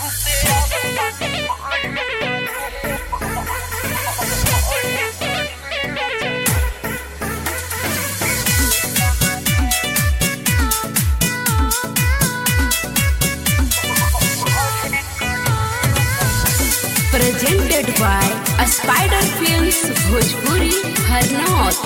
presented by a Spider Films Bhojpuri Harnaut.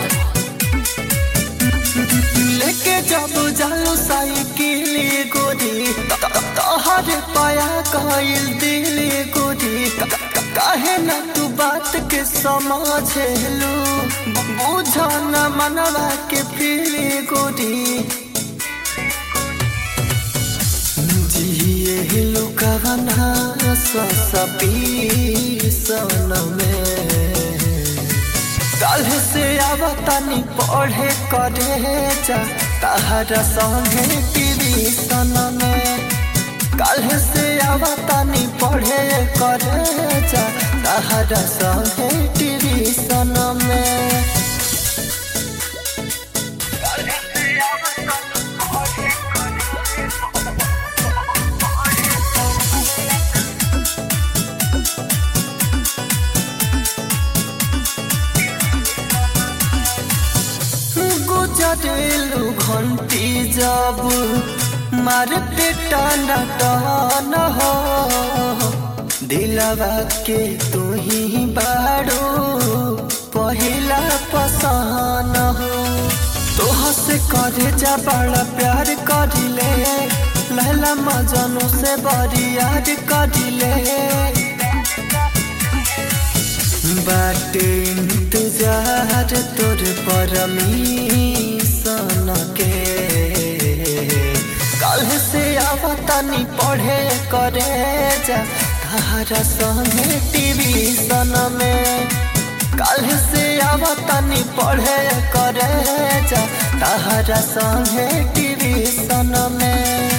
लेके जब जालो साइकिल गोरी तोहरे पाया कइल दिल गोरी क- क- काहे न तू बात के समझेलू बुझ न मनवा के फील गोरी जिए लुकवना सपी सन में कल से आवतानी पढ़े करे जा तहरा संगे ट्यूशन में कल से आवतानी पढ़े करे जा तहरा संगे ट्यूशन में गुजरेलू घंटी जब मारते टाना टान हो दिलवा के तू ही बाड़ो पहिला पसान हो तोह से करे जा बड़ा प्यार करिले लहला मजनू से बड़ी याद करिले बाटे इंतजार तोर परमीशन के कल से आवतानी पढ़े करे जा तारा संगे टीवीशन में कल से आवतानी पढ़े करे जा तारा संगे टीवीशन में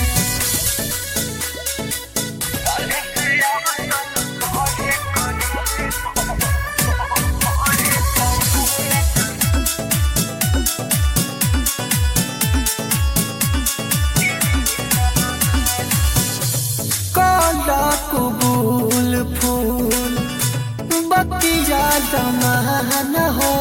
काला कबूल फूल बतिया दमान हो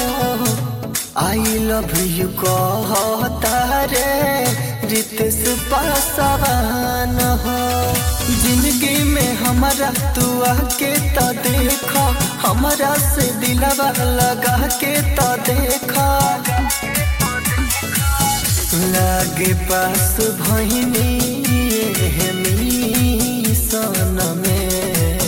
आई लव यू कहता रे रितेश पासवान हो जिंदगी में हमारा तू आके तो देखा हमारा से दिलवा लगा के तो देखा लागे पास भैनी सन में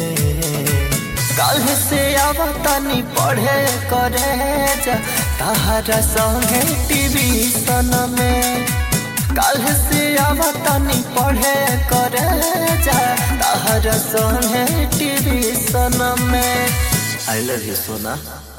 कल से आवतानी पढ़े करे जा तारा संगे टीवी सन में कल से आवतानी पढ़े करे जा तारा संगे टीवी सन में आई लव यू सोना